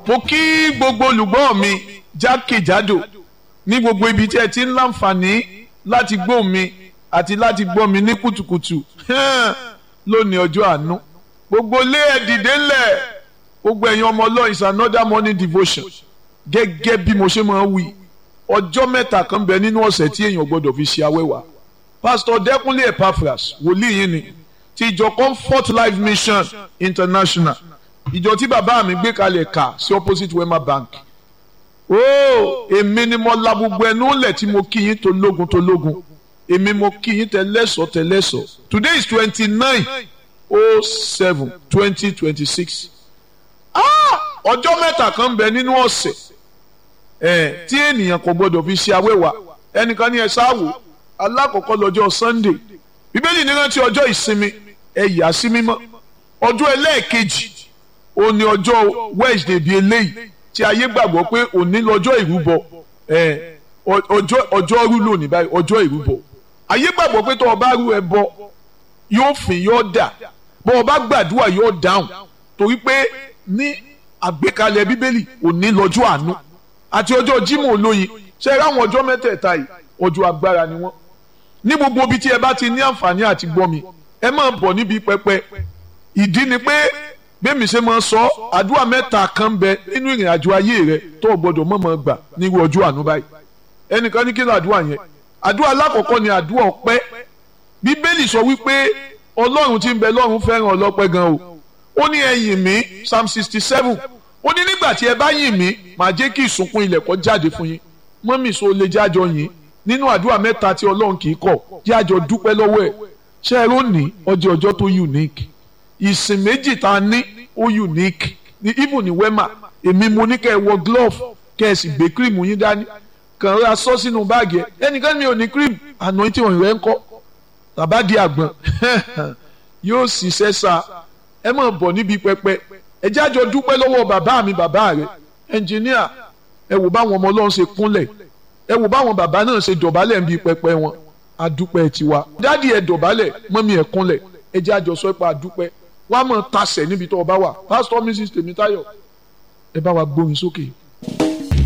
mo kí gbogbo olùgbọ́ mi jákèjádò ní gbogbo ibi tí ẹ ti ń láǹfààní láti gbọ́ mi àti láti gbọ́ mi ní kùtùkùtù lónìí ọjọ́ àánú gbogbo ilé ẹ dìde ńlẹ̀ gbogbo ẹ̀yin ọmọ ọlọ́run is another morning devotion gẹ́gẹ́ bí mo ṣe máa ń wí ọjọ́ mẹ́ta kan bẹ nínú ọ̀sẹ̀ tí èèyàn gbọ́dọ̀ fi ṣe awẹ́wà pastor dẹ́kunlé epaphras wòlíì yín ni ti ìjọ comfort life mission international ìjọ tí bàbá mi gbé kalẹ̀ kà sí opposite wema bank ooo èmi ni mo la gbogbo ẹnu lẹ̀ tí mo kí yín tó lógun tó lógun èmi mo kí yín tẹlẹ́sọ̀ tẹlẹ́sọ̀ today is twenty nine oh seven twenty twenty six ọjọ́ mẹ́ta kan bẹ nínú ọ̀sẹ̀ ẹ̀ tí ènìyàn kò gbọdọ̀ fi ṣe awẹ́wà ẹnìkan ní ẹ sáwò alákọ̀ọ́kọ́ lọ́jọ́ sunday bíbélì ní rántí ọjọ́ ìsinmi ẹ yà sí mímọ́ ọjọ́ ẹlẹ́ẹ̀kejì òní ọjọ́ wednesday bíi eléyìí tí ayé gbàgbọ́ pé òní lọ́jọ́ ìrúbọ ọjọ́ ọjọ́ rú lónìí báyìí ọjọ́ ìrúbọ ayé gbàgbọ́ pé tó o bá rú ẹbọ yóò fìn yóò dà bó o bá gbàdúrà yóò dáhùn torí pé ní àgbékalẹ̀ bíbélì òní lọ́jọ́ àánú àti ọjọ́ jímọ̀ olóyin ṣe é ráwọn ọjọ́ mẹ́tẹ̀ẹ̀ta yìí ọjọ́ agbára ni wọ́n ní gbogbo ibi tí ẹ bá ti ní àǹfààní àti gbọ́ mi ẹ máa bọ̀ níbi pẹpẹ ìdí ni pé bẹ́ẹ̀mi ṣe máa sọ àdúrà mẹ́ta kan bẹ nínú ìrìn àjò ayé rẹ tó o gbọ́dọ̀ mọ̀mọ́ gbà nírú ọjọ́ àánú báyìí ẹnìkan ní kí ló àdúrà yẹn àdúrà alákọ̀ọ́kọ́ ni àdúrà ọpẹ́ bíbélì sọ wípé ọlọ́run tí ń bẹ lọ́run fẹ́ràn ọlọ́pẹ́ gan o ó ní ẹ yìn mí psalm sixty seven ó ní nígbà tí ẹ bá yìn mí màá jẹ́ kí ìsùnkún ilẹ̀ kó jáde fún yín mọ́mì so lè jájọ yìn nínú àdúrà mẹ́ta tí ọlọ́run kì í kọ̀ jájọ dúpẹ́ lọ́wọ́ ẹ̀ ṣé ẹ rò ní ọjọ́ ọjọ́ tó unique ìsìn méjì tá a ní ó unique ní even ní wema èmi mo ní kẹ́ ẹ wọ glove kẹ́ ẹ sì gbé cream yín dání kàn ra sọ sínú báàgì ẹ ẹnìkan mi ò ní cream anointing ọ̀hìn rẹ ń kọ́ tàbá di àgbọn yóò ṣiṣẹ́ sa ẹ máa bọ̀ níbi pẹpẹ ẹ jájọ dúpẹ́ lọ́wọ́ bàbá mi bàbá rẹ ẹnjìníà ẹ wò báwọn ọmọ ọlọ́run ṣe kúnlẹ̀ ẹ wò báwọn bàbá náà ṣe dọ̀bálẹ̀ níbi pẹpẹ wọn adúpẹ́ tiwa dádì ẹ dọ̀bálẹ̀ mọ́mí ẹ kúnlẹ̀ ẹ jájọ sọ pé adúpẹ́ wàá mọ̀ tasẹ̀ níbi tó o bá wà pásítọ̀ mrs tèmítáyọ̀ ẹ bá wa gbóyin sókè.